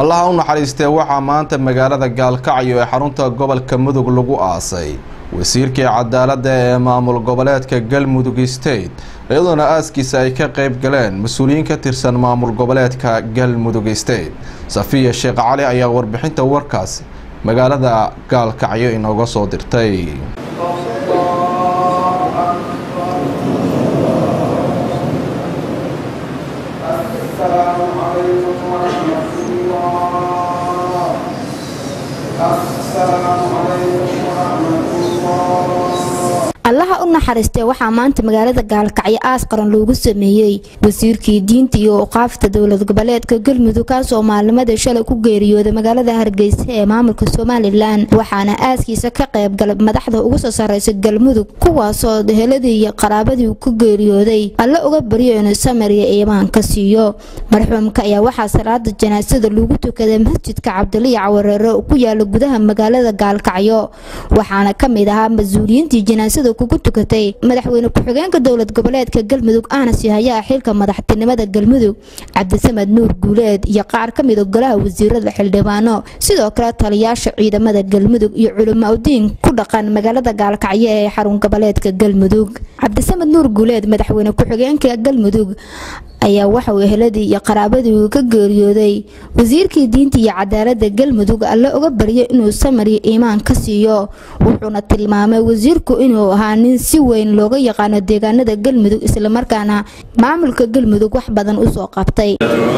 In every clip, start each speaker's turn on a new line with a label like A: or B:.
A: allaha u naxariistee waxaa maanta magaalada gaalkacyo ee xarunta gobolka mudug lagu aasay wasiirkii cadaaladda ee maamul goboleedka galmudug state iyadoona aaskiisa ay ka qeyb galeen mas-uuliyiin ka tirsan maamul goboleedka galmudug state safiya sheekh cali ayaa warbixinta warkaasi magaalada gaalkacyo inooga soo dirtay
B: allaha u naxariistee waxaa maanta magaalada gaalkacyo aas qaran loogu sameeyey wasiirkii diinta iyo uqaafta dowlad goboleedka galmudug kaasoo maalnimadii shalay ku geeriyooday magaalada hargeysa ee maamulka somalilan waxaana aaskiisa ka qayb galay madaxda ugu soo sareysa galmudug kuwaasoo heladii iyo qaraabadii ku geeriyooday alle uga baryo inuu samariya iimaan ka siiyo marxuumka ayaa waxaa salaada janaasada lagu tukaday masjidka cabdiliya cawareere ku yaala gudaha magaalada gaalkacyo waxaana kamid ahaa mas-uuliyiintii janaasada kugu tukatay madaxweyne ku-xigeenka dowlad goboleedka galmudug ahna sihayaha xilka madaxtinimada galmudug cabdisamed nuur guuleed iyo qaar ka mida golaha wasiirada xildhibaano sidoo kale taliyaasha ciidamada galmudug iyo culimaudiin ku dhaqan magaalada gaalkacyo ee xarun goboleedka galmudug cabdisamed nuur guuleed madaxweyne ku-xigeenka galmudug ayaa waxauu eheladii iyo qaraabadii uu ka geeriyooday wasiirkii diinta iyo cadaalada galmudug alle uga baryay inuu samariya iimaan ka siiyo wuxuuna tilmaamay wasiirku inuu ahaa nin si weyn looga yaqaano deegaanada galmudug islamarkaana maamulka galmudug wax badan usoo qabtay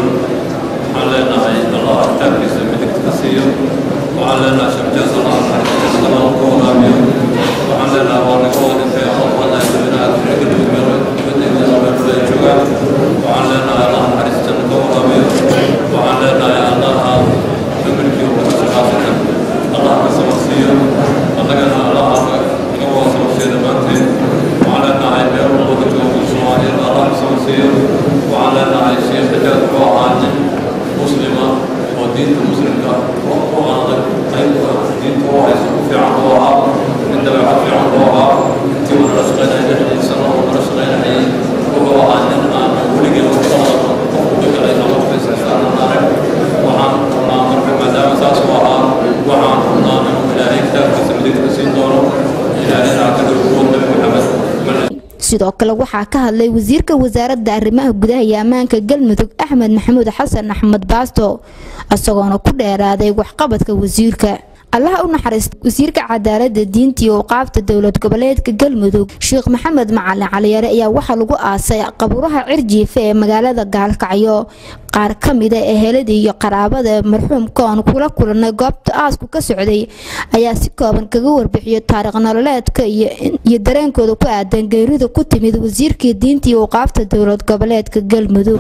B: sidoo kale waxaa ka hadlay wasiirka wasaaradda arrimaha gudaha iyo ammaanka galmudug axmed maxamuud xasan axmed baasto isagoona ku dheeraaday waxqabadka wasiirka allaha u naxariista wasiirka cadaalada diinta iyo uqaabta dowlad goboleedka galmudug sheekh maxamed macalin caliyare ayaa waxaa lagu aasay qabuuraha cirjiife ee magaalada gaalkacyo qaar ka mida eheladii iyo qaraabada marxuumka oon kula kulanay goobta aasku ka socday ayaa si kooban kaga warbixiyay taariikh nololeedka iyo dareenkooda ku aadan geerida ku timid wasiirkii diinta iyo uqaabta dowlad goboleedka galmudug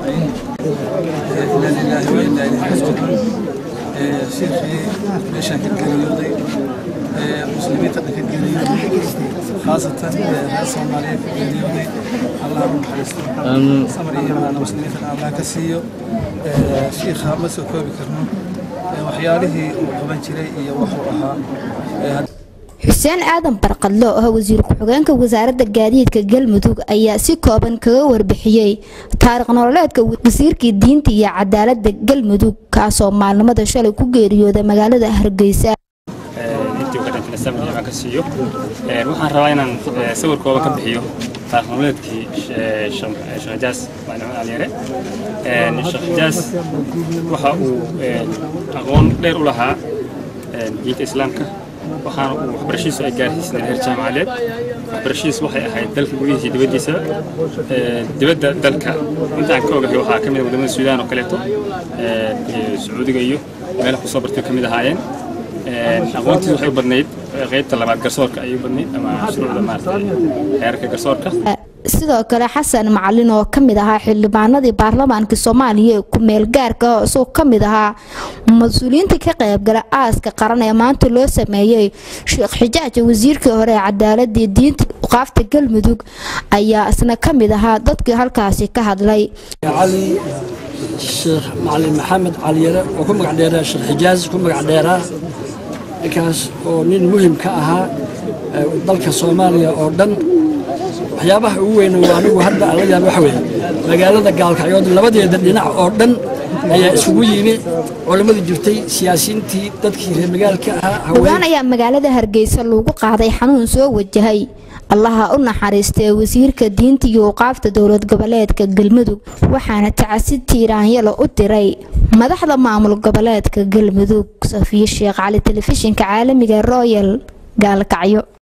C: shiikhii meeshaan ka geeriyooday muslimiinta dhan ka geeriyooday khaasatan reer soomaaliyeed ka geeriyooday allah u naxariisto samar iyo imaana muslimiinta dhan allah ka siiyo shiikha ma soo koobi karno waxyaalihii uu qaban jiray iyo wuxuu ahaa
B: xuseen aadan barqadlo oo ah wasiir ku-xigeenka wasaaradda gaadiidka galmudug ayaa si kooban kaga warbixiyey taariikh nololeedka wasiirkii diinta iyo cadaalada galmudug kaasoo maalnimada shalay ku geeriyooda magaalada hargeysa
D: waxaan rabaa inaan sawir kooban ka bixiyo taariikh nololeedkii sheekh jaas macalin aliyare sheekh jaas waxa uu aqoon dheer u lahaa diinta islaamka waxaana uu waxbarashadiisu ay gaarsiisneen heer jaamacadeed waxbarashadiisu waxay ahayd dalka gudihiisa dibaddiisa dibadda dalka intaan ka ogahay waxaa ka mid ah wadamada suudaan oo kaleeto sacuudiga iyo meelaha kusoo bartay ka mid ahaayeen aqoontiisu waxay u badnayd qaybta labaad garsoorka ayay u badnayd ama shuruucda maaragtay heerarka garsoorka
B: sidoo kale xasan macalin oo ka mid ahaa xildhibaanadii baarlamaanka soomaaliya ee ku-meel gaarka oo isagoo ka mid ahaa mas-uuliyiinta ka qaybgala aaska qaran ee maanta loo sameeyey sheekh xijaaja wasiirkii hore ee cadaaladii diinta uqaafta galmudug ayaa isna ka mid ahaa dadkii halkaasi ka hadlay
E: cali sheekh macalin maxamed caliyare oo ku magac dheeraa sheekh xijaaz ku magac dheeraa ninkaas oo nin muhim ka ahaa dalka soomaaliya oo dhan waxyaabaha ugu weyn anigu hadda aan la yaaba waxa weeye magaalada gaalkacyood labadeeda dhinac oo dhan ayaa isugu yimi culammadii jirtay siyaasiyiintii dadkii reer magaalka ahaa
B: dhowaan ayaa magaalada hargeysa lagu qaaday xanuun soo wajahay allaha u naxariistee wasiirka diinta iyo uqaafta dowlad goboleedka galmudug waxaana tacasi tiiraanyalo u diray madaxda maamul goboleedka galmudug safiye sheekh cali telefishinka caalamiga royal gaalkacyo